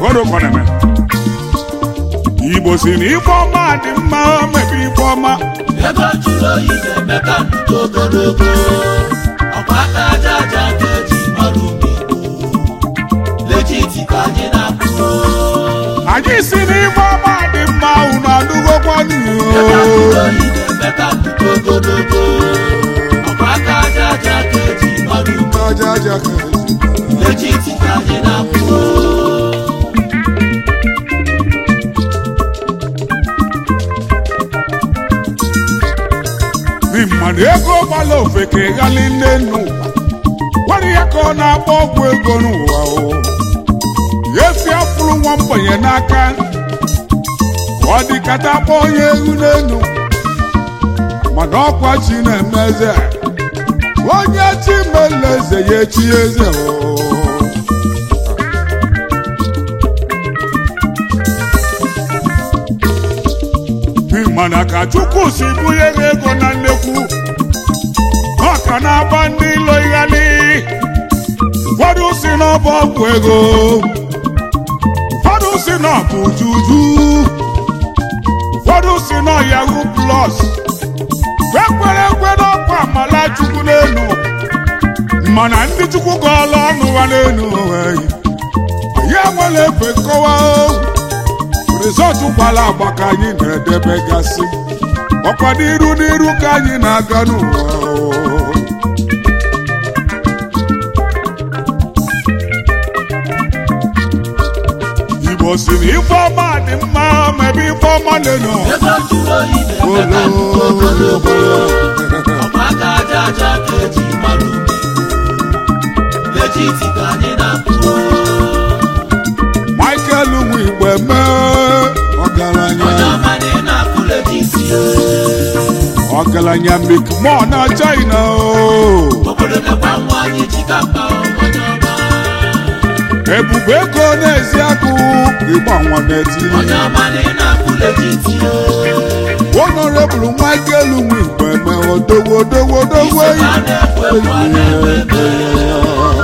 kodokọ na-eme igbo si na ife ọma dị mma mebe ife ọma ego jụrụ oyi ga-eme ka ndụ ogologo ọkwa aka aja aja ka eji mara ume igbo lejiti ka anyị na-akwụ anyị si na ife ọma dị mma unu adụgokwa ego jụrụ n'ihu oyi ga-eme ka ndụ ogologo ọkwa aka aja aja ka eji mara ume aja aja ka eji lejiti ka anyị na-akwụ Ndị mmadụ ego gbala ofeke ghali nne nnu nwere ihe ka ọ na-agba ọgwụ ego n'ụwa o ya esi afụrụ nwa mgbenye n'aka ọ dịkata akpọ onye ehu n'enu mana ọkwa chi na-eme eze onye chi mele eze ya echi eze o mana ka chukwu si bunye ha ego na nnekwu ọ ka na-agba ndị ilo ighali ụfọdụ si na ọ bụ ọgwụ ego ụfọdụ si na ọ bụ juju ụfọdụ si na ọ yahoo plus ekwere ekwe n'ọkwa amala chukwu n'elu mana ndị chukwu gọọla ọnụ ha n'elu eyi ya nwere efe nkọwa o. rizọtụ gbara agba ka anyị na-edebegasị ọkwa n'iru n'iru ka anyị na-aga n'ụwa o. igbo si na ife ọma dị mma ma ebe ife ọma lenụ ego jụrụ oyi ga-eme ka ndụ ogologo ọkwa aka aja aja ka eji mara ume igbo lejiti ka anyị na-akwụ michael nwe igbe mee ọgaranya onye ọma na ị na-akwụ lejiti ọgaranya mikmo na china o obodo mekwa nwa anyị ji ka mkpa onye ọma ebube ego na-ezi akụ ịgba nwa na-etiri onye ọma na ị na-akwụ lejiti honorable michael nwe igbe mee odowo odowo odowo isi ka a na-ekwu ekwu ọ na-ekwu ekwu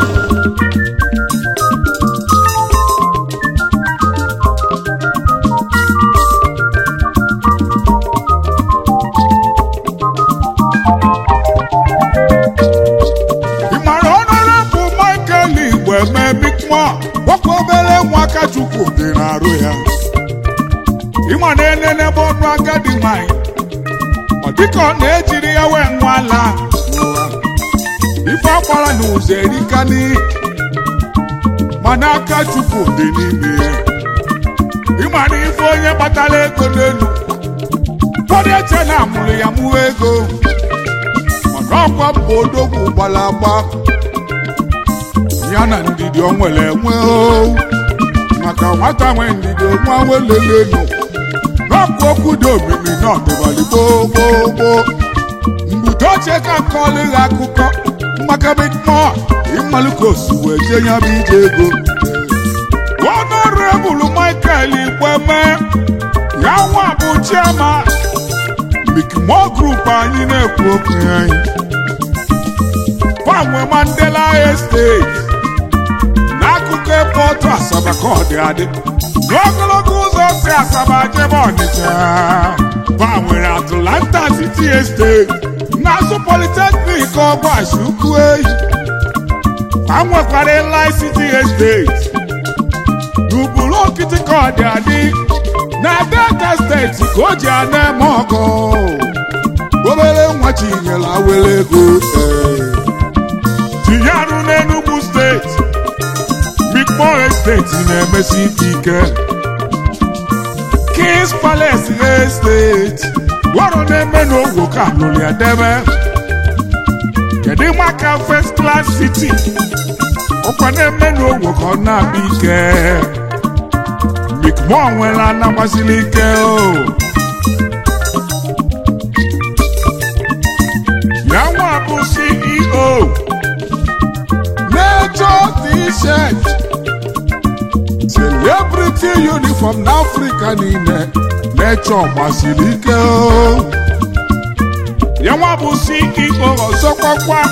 ị mara honorable michael igbe mee mikmo nwoke obere nwa aka chukwu dị n'arụ ya ịma na enenebe ọnụ agadi nwanyị ọ dịka ọ na-ejiri ya wee nwa ala n'ụwa ife agbara n'ụzọ erika n'ihi mana aka chukwu dị n'ime ya ịma na ife onye kpatara ego n'elu ụfọdụ eche na amụrụ ya mụwa ego mana ọkwa mba odogwu gbara agba ya na ndidi o nwere enwe o maka nwata nwe ndidi nwa welelenu n'ọkụ okwu dị omimi n'ọdịbali gboo gboo gboo mgbudo ochie ka nkọlụ ha akụkọ maka mikmọ ịmalụkosi wee jee ya bụ ije ego honorable michael igbeme ya nwa bụ chiama mikmọ grup anyị na-ekwu okwu ya anyị gbanwe mandela estate n'akụkụ epọtụ asaba ka ọ dị adị n'ogologo ụzọ si asaba jebe ọnịcha gbanwere atlanta city estate n'azụ polytechnic ọgbashi ukwu eyi ka nwekwara eli city estate n'ụbụrụ okiti ka ọ dị adị na delta steeti ka o ji ana eme ọgọ obere nwa chinyere awere ego ee tinye arụ n'Enugu steeti Mikpo steeti na-emesi ike ike Kings Palace steeti ọrụ na-eme n'ogwo ka lụrụ ya debe kedu maka first class city ọkwa na-eme n'ogwo ka ọ na-abịa ike Mikpo nwere anagbasiri ike o ya nwa bụ CEO Nature T-shirt celebrity uniform n'Africa niile Nature gbasiri ike o ya nwa bụ CEO ọzọkwakwa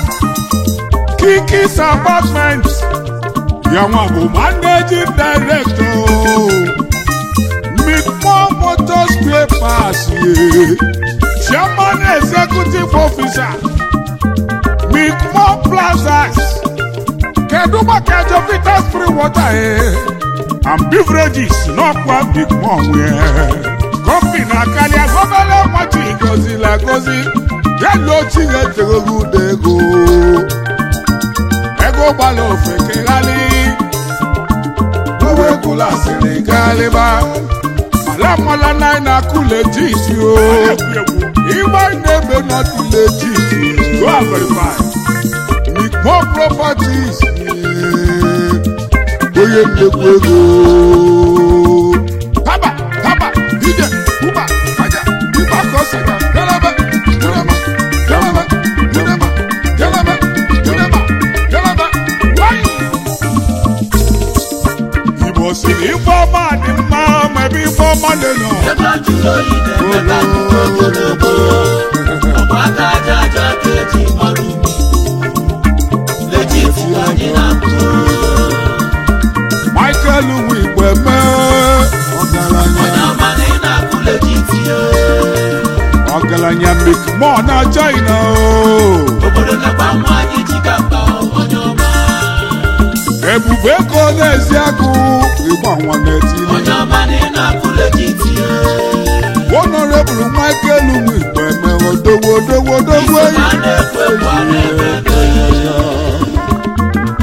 Kikis apartment ya nwa bụ managing director Micmore Motors Papers ye Chairman Executive Officer Micmore Plazas kedu maka Jovita Spring Water eh? and beverages n'ọkwa Micmore nwee kọmpi na karịa gọvanọ nwati gozila gozi elu ochie eteghị ụda ego ego gbala ofe keghalị owe kula sịrị galiba mala mala na na kule jisi o igba na-ebe nọtụ legit go and verify Micmore properties eh, onye nnekwu ego haba haba ije ụba aja ịba ka ọ sịga galaba galaba galaba galaba galaba galaba galaba wanyị Igbo siri ife ọma dị mma ma ebe ife ọma dị nọ ebe jụrụ oyi na-eme ka nnukwu ogologo ọkwa aka aja aja ka eji mara umi legit ka anyị na-akụ Michael Wigwe mee ọgaranya onye ọma na ị na-akụ legit ya ọgaranya Micmore na China o obodo nakwa nwa anyị ji ka mkpa onye ọma ebube ego na-ezi agụ ịgba nwa na-etili onye ọma na ị na-akụ legit ya Honorable Michael Wigwe mee odowo odowo odowo isi ma na-ekwu ekwu a na-eme ego ya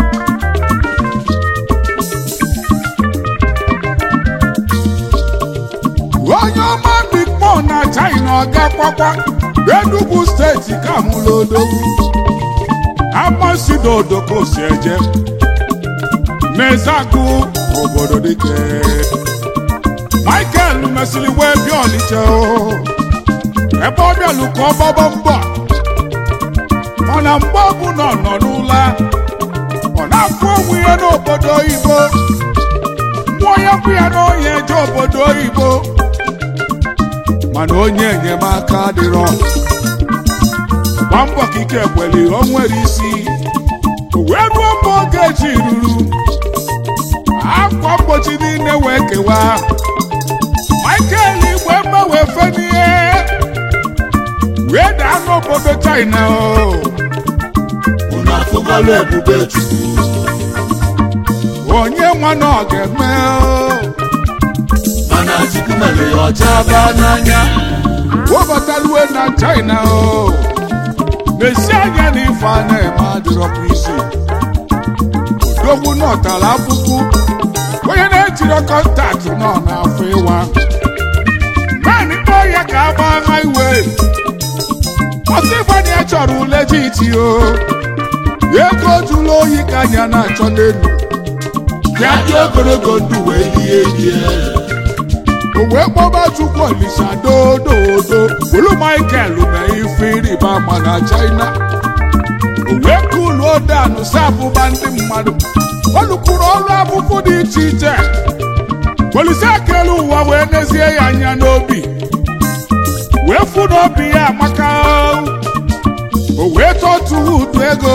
onye ọma Micmore na China ọgakwakwa Enugu steeti ka mụrụ odogwu amasidodo ka o si eje n'ezagụ obodo dike Michael mesịrị wee bịa Ọnịcha o ebe ọ bịalụ ka ọ gbaba mbọ mana mgbe ọ bụ na ọ nọ n'ụla ọ na-afụ onwe ya n'obodo oyibo mmụọ ya bụ ya na onye eje obodo oyibo mana onye enyemaka adịrọ gba mbọ ka ike kweli o nwere isi o wee ruo mgbe oge ji ruru akwa mgbochi niile wee kewaa Michael igwe mgbanwe fenie wee daa n'obodo China o unu afụgọla ebube chukwu onye nwa na ọ ga-eme o mana chukwu mere ya ọcha baa n'anya webataluwe na China o na-esi anya na ife a na-eme adịrọpụ isi odogwu nọtara akwụkwọ onye na-ejiri kọntaktị nọ n'afọ ịwa naanị kpọọ ya ka a gbaa highway ọsọ ịgbanye ya chọrọ ule jiti o ego jụrụ oyi ka anya na-achọ n'elu ya dị ogologo ndụ wee lie lie o wee kpọba chukwu olisa dododo bụrụ michael mee ife ịrịba ama na china o wee kuluo danụ sapụba ndị mmadụ ọ lụkwuru ọrụ abụfụ dị iche iche polisi ekele ụwa wee nezie ya anya n'obi wee fụ n'obi ya amaka o wee tọtuo udu ego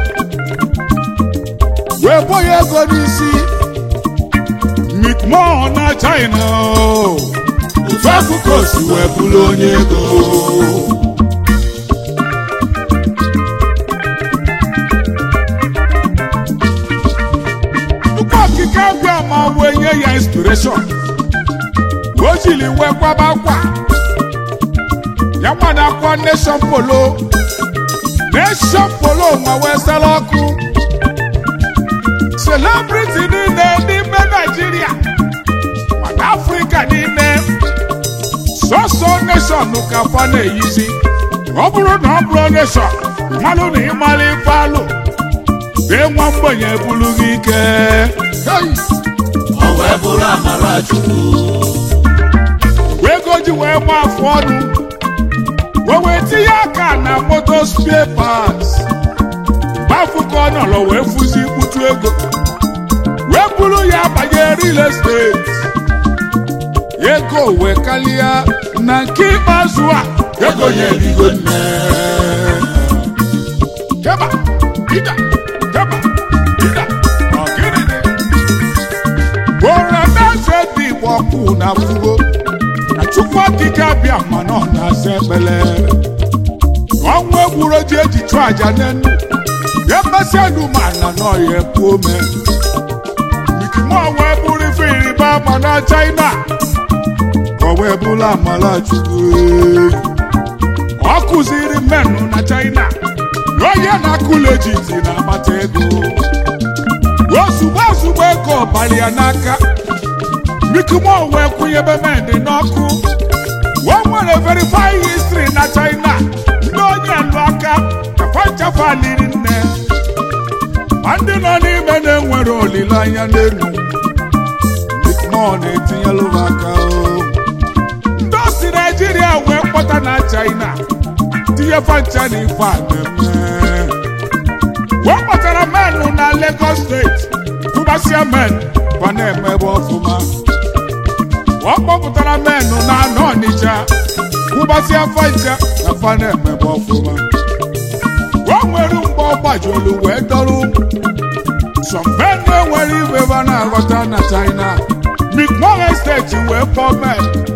wee bo ya ego n'isi Micmore na China otu akụkọ si wee bụrụ onye ego tupu okike abịa ma wee nye ya inspiration o jiri wee kwaba akwa ya nwada akwa nation polo nation polo ma wee sara ọkụ celebrity niile n'ime Naịjirịa mana Afrịka niile sọsọ nation ka fa na-eyizi ọ bụrụ na ọ bụrụ nation mmanụ na ịmara ife alụ bee nwa mgbenye bụrụ gị ike Hey! ọ wee bụrụ amara chukwu wee ego ji wee gba afụ ọnụ wee wee tinye aka na moto spare parts mgbe afọ ka ọ nọrọ wee fụzi mkputu ego wee buru ya banye real estate ego wee kalịa na nke ikpeazụ a ego nyerigo nne keba ida keba ida ọgịnịdị Bora danse okwu na afụgo na chukwu okike abịa ma na ọ na-asa ekpele ọnwụ egburo ji eji chụọ aja n'enu emesịa elu ma na n'ọya ekwu ome mikimo wee bụrụ ife ịrịba ama na china ka ọ wee bụrụ amala chukwu ọ kụziri mmenụ na china na onye na-akụla ejiti na-akpata ego ozugbo ozugbo ego ọbali ya n'aka mikimo wee kwụnyebe mendị n'ọkụ o nwere verify history na china ndị onye lụ aka chafachafa liri nne ma ndị nọ n'ime na-enwere olileanya n'elu mikimo na-etinyelụ m aka o ndị osi naijiria wee kpọta na china tinye fancha na ife a na-eme wee kpọtara menụ na lagos steeti kwụgbasịa men fa na-emebe ọfụma ọ kpọpụtara menụ na anọ ọnịcha kwụgbasịa fancha na fa na-emebe ọfụma o nwere mgbe ọ gbajolu wee dọrụ sọmbe na-enwere ibe ebe a na-aghọta na china mikmore steeti wee kpọọ men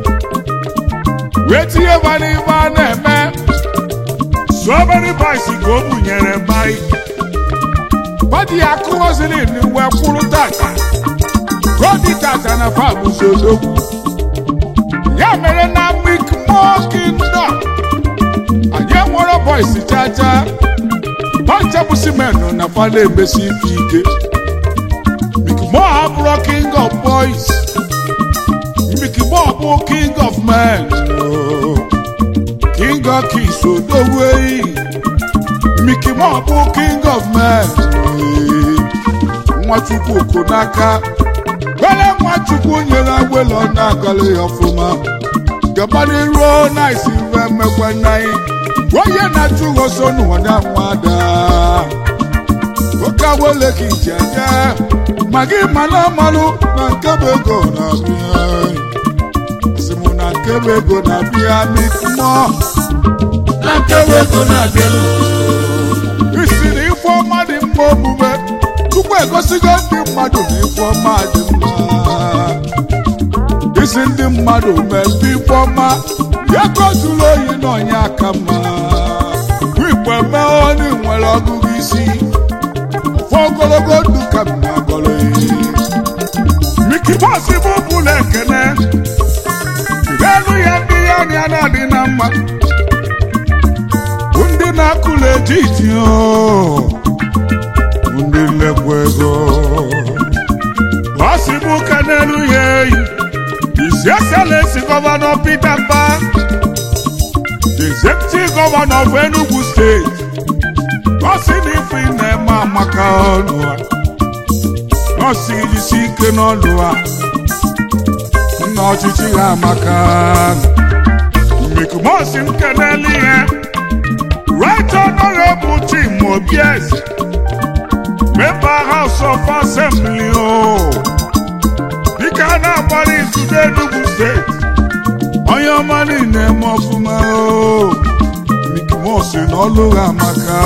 wee tinye ba n'ibe a na-eme so many boys ka o bunyere mbai badi ya kụghọziri wee kwụrụ tata godi tata na fabụzi odogwu ya mere na mikmo kingdom anyị enwere boys chacha pancha bụ simenụ na fa na-emesi ife ike mikmo abụrụ king of boys mikmo bụ king of men oh. king of kings odogwu eyi mikmo bụ king of men eh. nwachukwu oku n'aka were nwachukwu nyere agbelo na-agọlị ya ọfụma gabadị ruo na isi mfe mmekwe nnaghị onye na-achụ ụgọso n'ụwada nwada oke agbole gị jeje ma gị mana amalụ na nke bụ ego na-abịa asị m na nke bụ ego na-abịa mikmọ na nkewa ego na-abịalụ isi na ife ọma dị mma omume tupu egosigo ndị mmadụ na ife ọma dị mma isi ndị mmadụ mebe ife ọma ya kozuru oyi n'ọnya aka mma igwe mee onye nwere ọgụgụ isi ofe ogologo ndụ ka m na-agọrọ Mickey Boss bụ bụla ekene elu ya ndị ya anya na-adị na mma ndị na-akụla ejiji o ndị nlekwa ego ọ si bụ ka n'elu ya eyi isi eselesi gọvanọ Peter Mba executive gọvanọ of Enugu steeti ọ si na ife ị na-eme amaka ọnụ a ọ si jisi ike n'ọnụ a nna ọchịchị ya amaka mikumosi m kenelu ihe right honorable Tim Obieze member House of Assembly o dịka a na-agbara izudo Enugu steeti onye ọma niile eme ọfụma o mikimosi na ọlụ ha amaka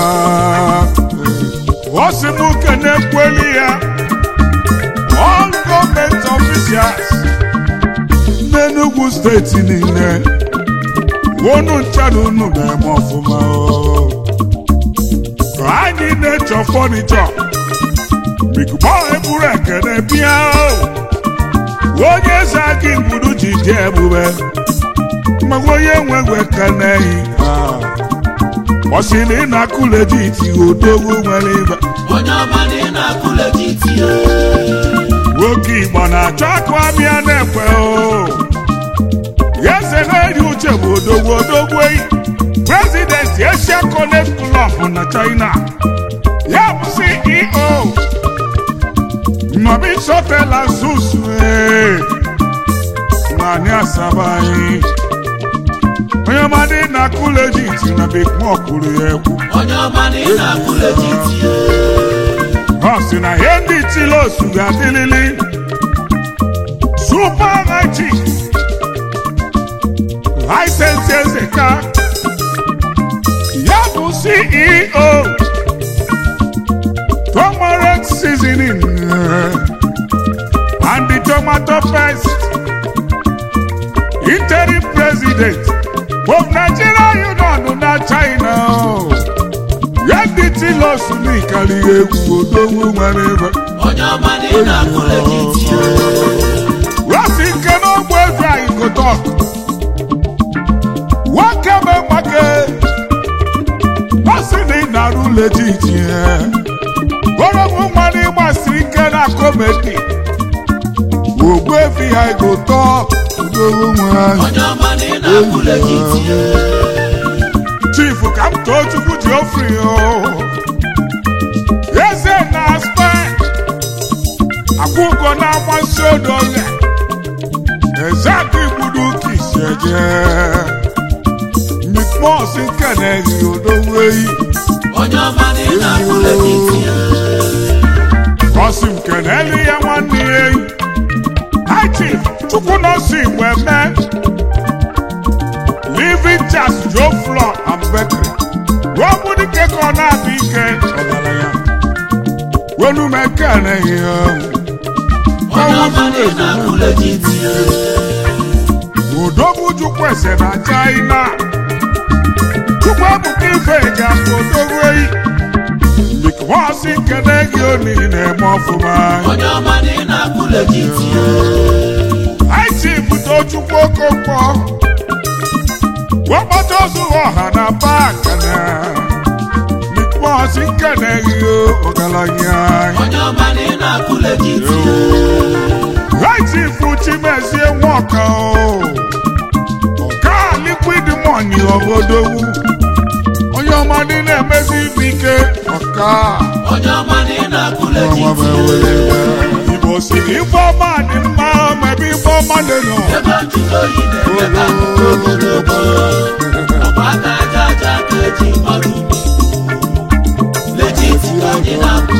ọ sị m kene kweli ya all gọọmenti officials n'Enugu steeti niile unu ncha na unu na-eme ọfụma o ka anyị na-echọ fọnichọ mikmo eburu ekene bịa o onye eze aka igbudu ji dị ebube maka onye nweghị ekene yi ọ sị na ị na-akụle ji iti odogwu nwere ibe onye ọma na ị na-akụle gị tie nwoke igbo na-achọ akụ abịa na-ekwe o ya eze na-eri uche bụ odogwu odogwu eyi prezidenti Asia Connect Club na China ya bụ CEO Nnobi Sotela Zus naanị asaba anyị onye ọmadị na kulejiti na bekmo kwuru ya ekwu onye ọma na ị na-akụle gị tie ọ sị na ihe ndị tilosu ga-adịlili super hachi laịsensị ezeka ya bụ ceo tomarant seasoning and the tomato paste interim president of Nigeria Union na China ya ndị tilos n'ikarịghị egwu odogwu nwere ebe onye ọma na ị na-akụ legit rasi nke n'ogbe ego anyị gotok nwoke be mgbake masị na ị na-arụ legit ya oromu nwa na ịgbasiri ike na komedi ogbu efi ha gotok odogwu nwere onye ọma na ị na-akụ legit chief ka m too chukwu ji ofri o eze na aspe akwụgo na-amasị odo ya eze aka igbudu ka isi eje mikmos nke na-ehi odogwu ehi onye ọma na ị na-akụ legit ọsị nke na-eli ya nwanne ya ehi hi chief chukwu nọsi igbo eme living chas joe floor and bakery rọbụ dike ka ọ na-abịa ike ọgaranya wenu m ekene ya onye ọma na ị na-akụ legit odogwu chukwu ese na china chukwu ebuka ife eji afọ odogwu ehi mikmọsị nkene gị oni na-eme ọfụma onye ọma na ị na-akụ legit anyị si bute chukwu okonkwo wekpọta ozu ọha na pak na mikmọsị nkene gị ọgaranya onye ọma na ị na-akụ legit anyị si fu chimezie nwoke o ọka liquid money obodowu onye ọma dị na-emezi ibe ike ọka onye ọma na ị na-akụ legit igbo siri ife ọma dị mma mebe ife ọma dị nọ ebe ntụtụ oyi na-eme ka ndụ ogologo ọkwa aka aja aja ka eji mara umi legit ka anyị na-akụ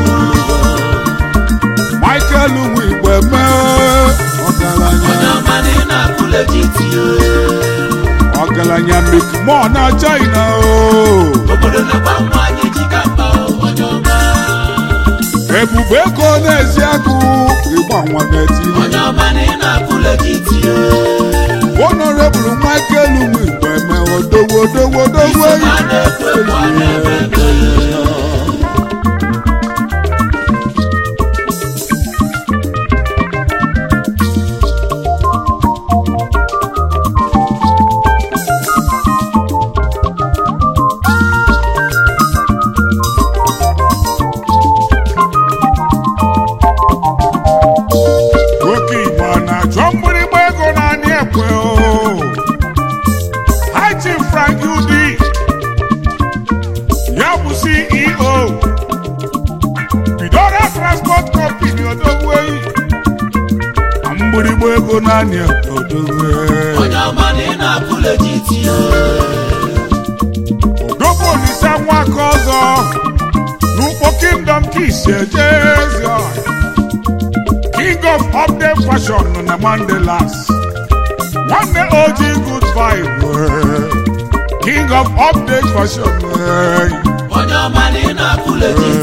michael wigbe mee ọgaranya onye ọma na ị na-akụ legit ọgaranya mikmọ na china o obodo na-agba nwa anyị ji ka mba onye ọma ebube ego na-ezi agụ ịgba nwa na-etiri onye ọma na ị na-akụ legit honorable michael wigbe mee odowo odowo odowo isi ma na-ekwu ekwu a na-eme eme oke igbo a na-achọ mgbịrịgba ego naanị ekwe o haiti frank udi ya bụ ceo bidora transport company odogweyi na mgbịrịgba ego naanị ekwe odogwe onye ọma na ị na-akụ legit odogwu olise nwaka ọzọ n'ukpo kingdom kisi eje ezi ọha king of update fashion nọ na mandelas nwanne oji good vibe eh. king of update fashion eh. onye ọma na ị na-akụ legit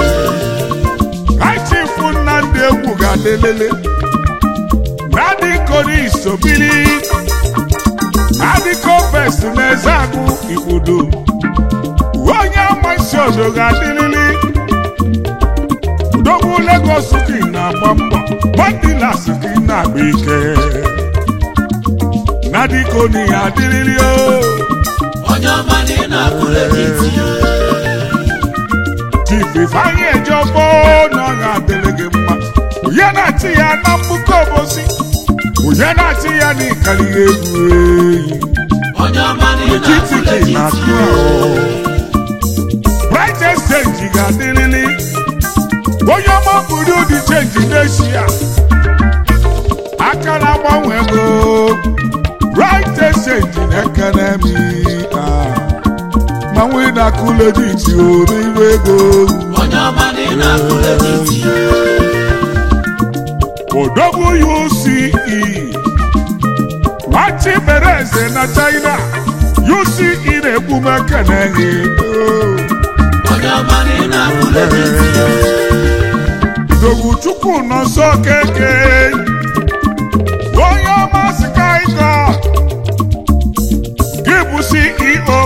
right chief nnamdị egwu ga-adelele nadiko n'isobili nadiko vest na-eze agụ igbudu onye amasị odo ga-adịlili udogwu legos gị na-agba mbọ mandilas gị na-agba ike nadiko n'ihe adịlili o onye ọma na ị na-akụ legit chief ifeanyị ejọfọ na ọ ga-adịrị gị mma onye na-achị ya na mbuko obosi onye na-achị ya na ịkarịghị egwu eyi onye ọma na ị na-akụ etiti gị legit na-atụ ahụ bright exchange ga-adịrịrị onye ọma buru ụdị chenji n'eshia aka na-agbanwe ego bright exchange na-ekene m ah. ma nwee na-akụ legit o n'iwe ego onye ọma na ị na-akụ legit odogwu uce machi mere eze na china uce na-egbume keneghị onye ọma na ị na-akụ legit odogwu chukwu nọ nso keke onye ọma sky god CEO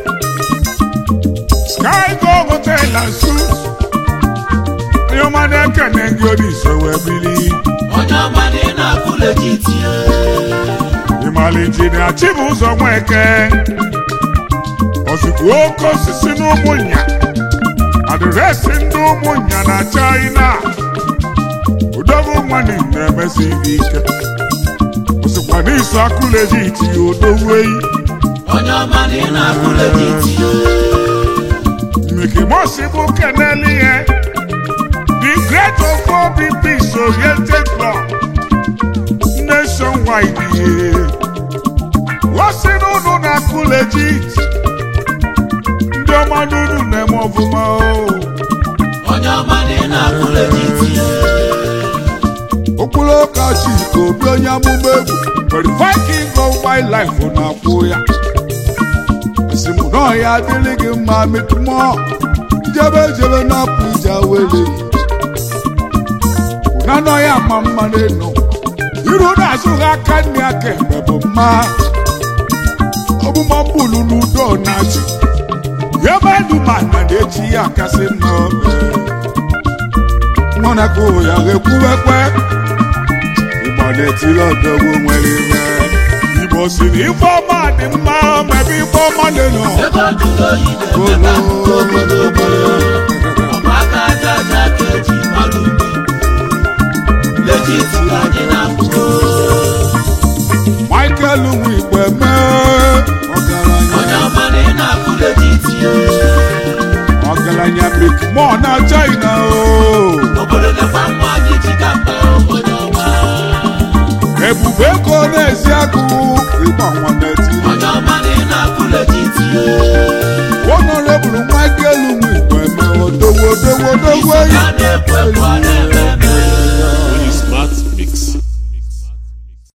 Sky Go Hotel and Suites onye ọma na-ekene gị Olise wee bili onye ọma na ị na-akụ legiti ịmala injinia Chibụzọ Nweke ozugbo oke osisi n'ụmụnya adịresị ndị ụmụnya na China udogwu nwanne na-emesi gị ike osikwa n'iso akụ legiti odowueyi onye ọma na ị na-akụ legiti Mickey Mouse bụ keneli ihe the great of obi peace oriented club nationwide ihe wasi n'ụnụ na-akụ legit ndị ọma n'ụnụ na-eme ọfụma o onye ọma na ị na-akụ legiti okpuru ụka chika obi onye amụma egwu verify king of wildlife na-akwụ ya esi m nọọ ya adịrị gị mma metụmọ jebe jebe na-apụ ije wele na nọ ya ma mma n'enu iru na-azụ ha aka nne aka ekpe bụ mma ọgbụgba mbulu n'udo na-achị ebe duma na na-echi ya kasị mma mọnakụ ya ga-ekwuwekwe Igbo na-etiri ọdọgwu nwere ime Igbo si na ife ọma dị mma ma ebe ife ọma dị nọ ebe ọdụrụ oyi na-eme ka ndụ ogologo ọkwa aka aja aja ka eji mmadụ mgbe legiti ka anyị na-akụ Michael Nwigwe mee ọgaranya onye ọma na ị na-akụ legiti ọgaranya mikmọ na China o obodo na-ekwa nwa anyị ji ka mkpa onye ọma ebube ego na-ezi agụ ịgba nwa na-eti onye ọma na ị na-akụ legiti Honorable Michael Nwigwe mee odowo odowo odowo isi eyi ya na-ekwu ekwu ọ na-eme eme